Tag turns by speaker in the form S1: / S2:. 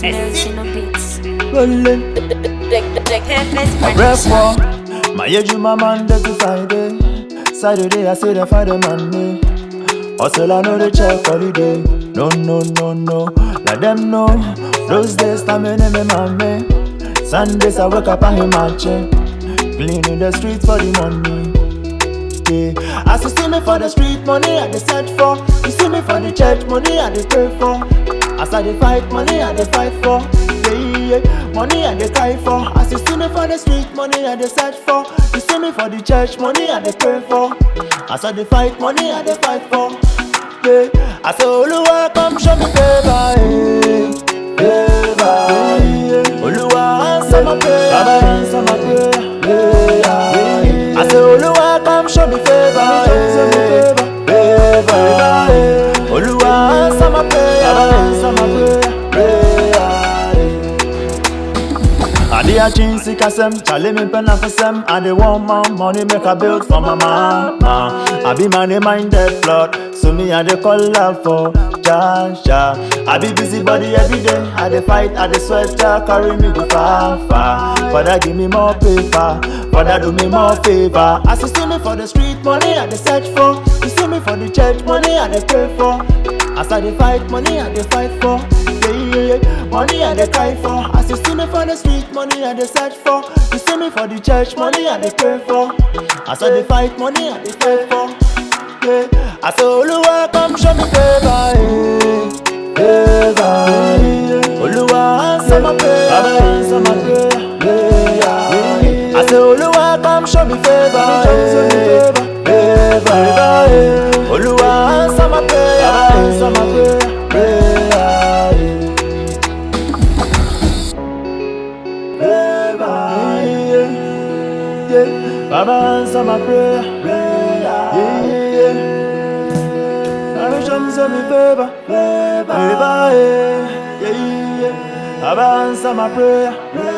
S1: Melchino Beats.
S2: Rolling.
S1: The Hefes
S2: I rap for my age, my Monday to Friday. Saturday, I say the Friday Monday. Hustle, I know the check holiday. No, no, no, no. Let them know. Those days, time in me, mommy. Sundays, I wake up and hit my check. Cleaning the streets for the money. Yeah. As you see me for the street money, I dey search for. You see me for the church money, I dey pray for. As I dey fight money, I dey fight for. Yeah, yeah, money I dey cry for. As you see me for the street money, I dey search for. You see me for the church money, I dey pray for. As I dey fight money, I dey fight for. Yeah, I say Oluwa come show me favor, eh. favor. Yeah. Oluwa answer my prayer, Baba answer my prayer. Yeah. I say Oluwa come show me favor, eh. favor. Yeah. Oluwa answer my prayer, Baba answer my prayer. prayer. I dey a chin sick as them, Charlie me pen for some. I dey want more money make a build for my mama. I be money minded blood, so me I dey call love for Jasha. I be busy body every day. I dey fight, I dey sweat, ja, carry me go far, far. Father give me more paper, Father do me more favor. As you see me for the street money, I dey search for. You see me for the church money, I dey pray for. As I dey fight money, I dey fight for. Yeah, yeah, yeah. Money I dey cry for. As you see me for the street, money I dey search for. You see me for the church, money I dey pray for. As I dey fight, money I dey fight for. Yeah. I say Oluwa come show me favor, eh. favor. Yeah. Oluwa answer my prayer, Baba answer my prayer. Yeah. I say Oluwa come show me favor, eh. favor. Yeah. Oluwa answer my prayer, Baba answer my prayer. prayer. Yeah. favor. Yeah, yeah. Baba answer my prayer. Yeah, yeah. Baba show me some favor. Favor, yeah, yeah, yeah. Baba answer my prayer.